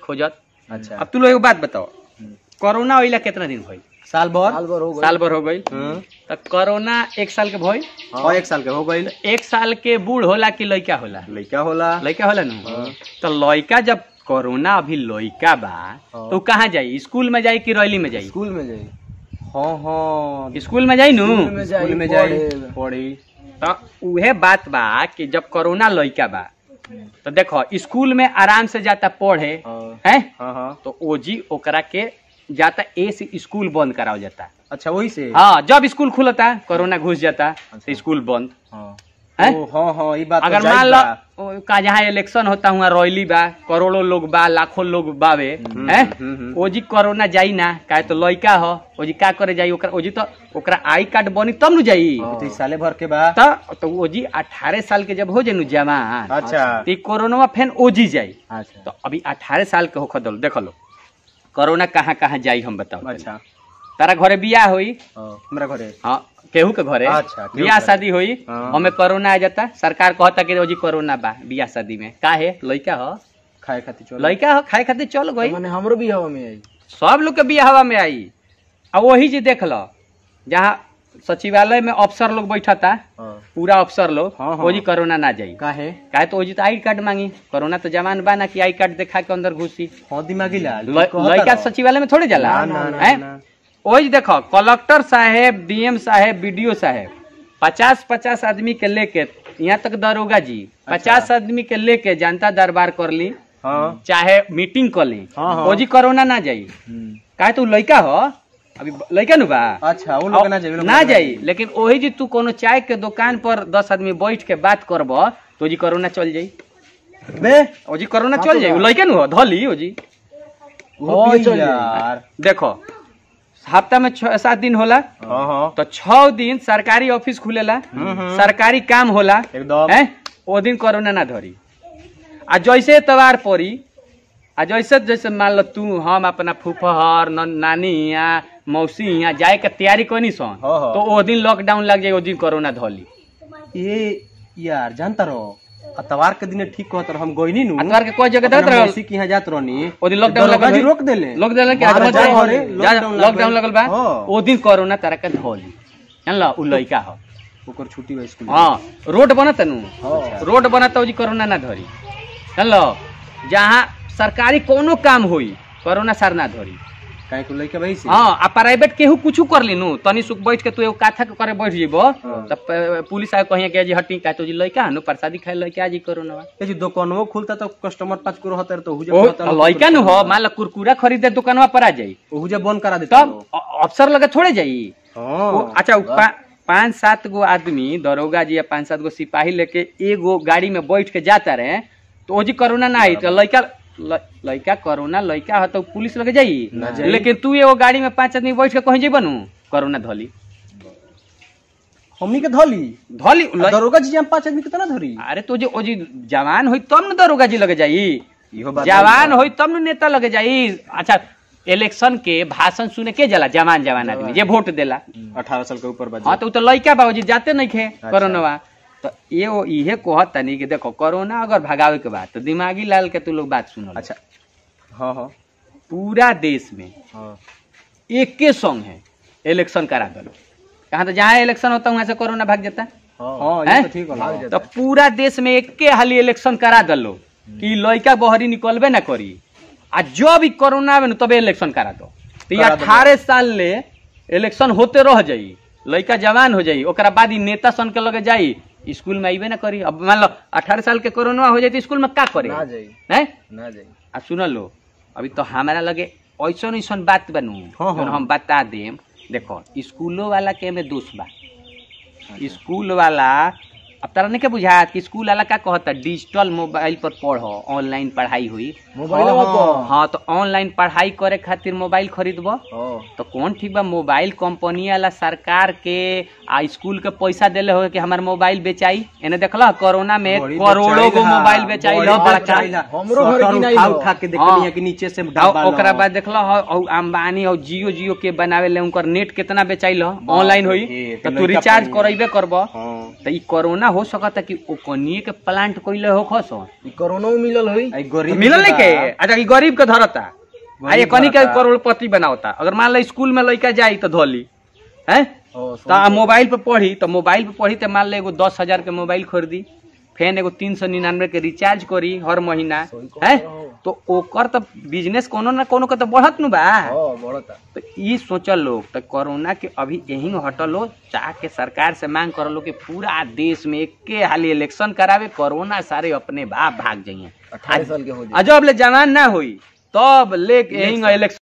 खोजत अच्छा अब तू लोग एगो बात बताओ हम्म। कोरोना होइला कितना दिन भइल साल भर साल भर हो गई साल भर हो गई हम्म। तो कोरोना एक साल के भइल और एक साल के हो गई एक साल के बूढ़ होला कि लइका होला लड़का होला लइका होला ना तो लइका जब कोरोना अभी लइका बा हाँ। तो कहाँ जाई स्कूल में जाई कि रैली में जाई स्कूल में जाई हाँ हाँ स्कूल में जाई नु स्कूल में जाई स्कूल में जाई पढ़े। पढ़ी तो उहे बात बा कि जब कोरोना लइका बा तो देखो स्कूल में आराम से जाता पढ़े हाँ हैं हाँ हाँ तो ओजी ओकरा के जाता ए से स्कूल बंद कराओ जाता अच्छा वही से हाँ जब स्कूल खुलता कोरोना घुस जाता तो स्कूल बंद हाँ हैं? ओ, हाँ हाँ ये बात तो अगर जायज मान बा। लो का जहाँ इलेक्शन होता हुआ रैली बा करोड़ों लोग बा लाखों लोग बावे हम्म, हैं हम्म, हम्म। ओजी कोरोना जाई ना काहे तो लइका हो ओजी का करे जाई ओकरा ओजी तो ओकरा आई कार्ड बनी तब नु जाई तो इस साले भर के बा तो तो ओजी 18 साल के जब हो जाई नु जवान अच्छा तो ई कोरोना फेन ओजी जाई अच्छा तो अभी 18 साल के होख दल देख लो कोरोना कहाँ कहाँ जाई हम बताओ तनी। अच्छा तारा घरे बियाह होई हाँ, हमरा घरे हाँ केहू के घरे अच्छा, केहू बियाह के शादी होई हाँ। हमें कोरोना आ जाता सरकार कहता कि ओजी कोरोना बा बियाह शादी में का है लइका हो खाए खातिर चलो लइका हो खाए खातिर चल गई मैंने हमरो भी हवा में आई सब लोग के बियाह हवा में आई अब वही जी देख लो जहाँ सचिवालय में अफसर लोग बैठता हाँ पूरा अफसर लोग हाँ, हाँ। ओजी कोरोना ना जाई काहे काहे तो ओजी तो आई कार्ड मांगी कोरोना तो जवान बा ना कि आई कार्ड दिखा के अंदर घुसी हाँ दिमागी लाल ल- कहता लइका रहो। सचिवालय में थोड़े जाला ना, ना, ना, हैं? ना। ओही देखो कलेक्टर साहेब डीएम साहेब बीडीओ साहेब पचास पचास आदमी के लेके यहाँ तक दरोगा जी पचास आदमी के लेके जनता दरबार कर ली हाँ चाहे मीटिंग कर ली हाँ, हाँ। ओजी कोरोना ना जाई हम्म। काहे तू लइका हो अभी लइका नु बा अच्छा वो लोग ना जाए वो लोग ना जाई लेकिन ओही जी तू कोनो चाय के दुकान पर दस आदमी बैठ के बात करब तो ओजी कोरोना चल जाई बे ओजी कोरोना चल जाई उ लइका नु हो धली ओजी वो हाँ, भी चल यार देखो हफ्ता में छह सात दिन होला हाँ हाँ तो छह दिन सरकारी ऑफिस खुलेला हम्म। सरकारी काम होला एकदम हैं ओ दिन कोरोना ना धरी आ जैसे एतवार पड़ी आ जैसे जैसे मान लो तू हम अपना फूफहर न- नानी यहाँ मौसी यहाँ जाए के तैयारी कनी सन हाँ, हाँ। तो ओ दिन लॉकडाउन लग जाए ओ दिन कोरोना धली ये यार जानता रहो अतवार के दिन ठीक कहत रहो हम गइनी नु अतवार के कोई जगह अपना देत रहल मौसी के यहाँ जात रहनी ओ दिन लॉकडाउन दरोगा लगल जी है। रोक देले लॉकडाउन लग के महाराज आज जा घरे, जा- लॉकडाउन लॉकडाउन लगल। लगल बा हाँ। ओ दिन कोरोना तारा के धली जानला उ लइका हो ओकर छुट्टी बा स्कूल हाँ रोड बनत नु हाँ रोड बनत जी कोरोना ना धरी जानलो जहाँ सरकारी कोनो काम होई कोरोना सर ना धरी काहे को लइका भाई से हाँ आ प्राइवेट केहू कुछ कर ली नु तनी सुख बैठ के तू एगो काथा के करे बैठ जेबो तब प- पुलिस आके कहिए कि जी हटी का तो जी लइका हनु प्रसादी खाए लइका जी कोरोना ये जो दुकानवो खुलता तो कस्टमर पाँच को रहता तो हुजे ओ कहता लोग लइका नु हो मान लो कुरकुरा खरीदे दुकानवा पर आ जाई हुजे बंद करा देता तब अ- अफसर लगे थोड़े जाई हाँ वो अच्छा उ पा, पाँच सात गो आदमी दरोगा जी या पाँच सात गो सिपाही लेके एगो गाड़ी में बैठ के जाता रहे तो ओजी कोरोना ना आई तो लइका ल- लइका कोरोना लइका हो तो पुलिस लगे जाई ना जाई। लेकिन तू एगो गाड़ी में पांच आदमी बैठ के कहीं जेबा नु कोरोना धली हमनी के धली धली ल- दरोगा जी हम पांच आदमी कितना धरी अरे तो जो ओजी जवान होई तब न दरोगा जी लगे जाई इहो बात जवान होई तब न नेता लगे जाई अच्छा इलेक्शन के भाषण सुने के जाला जवान जवान आदमी जे वोट देला अठारह साल के ऊपर बा हाँ तो उ तो लइका बाबूजी जाते नहीं खे कोरोना तो ये वो इहे कहत तनी कि देखो कोरोना अगर भगावे के बाद तो दिमागी लाल के तू लोग बात सुनो अच्छा हाँ हाँ पूरा देश में हाँ एक के संग है इलेक्शन करा दो कहाँ तो जहाँ इलेक्शन होता है वहां से कोरोना भाग जाता है हाँ ये हैं? तो ठीक होला तो पूरा देश में एक के हाली इलेक्शन करा दलो कि लइका बहरी निकलबे ना करी आ जब भी कोरोना आवे ना तबे इलेक्शन करा दो तो ये करा दो। अठारह साल ले इलेक्शन होते रह जाई लइका जवान हो जाई ओकरा बाद ही नेता सन के लगे जाई स्कूल में आइबे ना करी अब मान लो अठारह साल के कोरोना हो जाए तो स्कूल में का करे ना जाई हैं ना जाई आ सुन लो अभी तो हमारा लगे ऐसन ऐसन बात बनू हाँ, जौन हाँ। हम बता देम देखो स्कूलों वाला के में दोष बा स्कूल वाला अब तारा नहीं के बुझात कि स्कूल वाला का कहता डिजिटल मोबाइल पर पढ़ो ऑनलाइन पढ़ाई हुई मोबाइल हाँ, पर हाँ तो ऑनलाइन पढ़ाई करे खातिर मोबाइल खरीदबो हाँ तो कौन ठीक बा मोबाइल कंपनी वाला सरकार के आ स्कूल के पैसा देले हो कि हमार मोबाइल बेचाई एने देखला कोरोना में बड़ी करोड़ों गो बेचाइल हा, मोबाइल बेचाई बड़ी लो बड़का बेचाइल हा। हमरो घर शटर की नहीं उठा हो। उठा के हाँ। देखनी है कि नीचे से आ डब्बा ओकरा न बाद देखला हो औ अंबानी और जियो जियो के बनावे ले उनकर नेट कितना बेचाइल हो ऑनलाइन होई रे, तो तो तू लइका रिचार्ज पानी। करैबे करब हाँ तो ई कोरोना हो सकता कि ओकनिए के प्लांट कइले हो खसो ई कोरोना में मिलल होई आई गरीब मिलल नहीं के बा। अच्छा ई गरीब के धरता आ ये गरीब कनी के धरता। करोड़पति बनावता अगर मान लो स्कूल में लड़का जाई तो धोली हैं ओ, तो आ मोबाइल पे पढ़ी तो मोबाइल पे पढ़ी तो मान लो एगो दस हजार के मोबाइल खरीदी फेन एगो तीन सौ निन्यानवे के रिचार्ज करी हर महीना सही कहत है रहो। तो ओकर तो बिजनेस कोनो ना कोनो के तो बढ़त नु बा हाँ बढ़ता तो ई सोचल लोग तो कोरोना के अभी यही हटल हो चाह के सरकार से मांग कर लो कि पूरा देश में एके हाली इलेक्शन करावे कोरोना सारे अपने बाप भाग जाइए अठारह साल के हो जाए अजब ले जवान ना होई तब ले यही इलेक्शन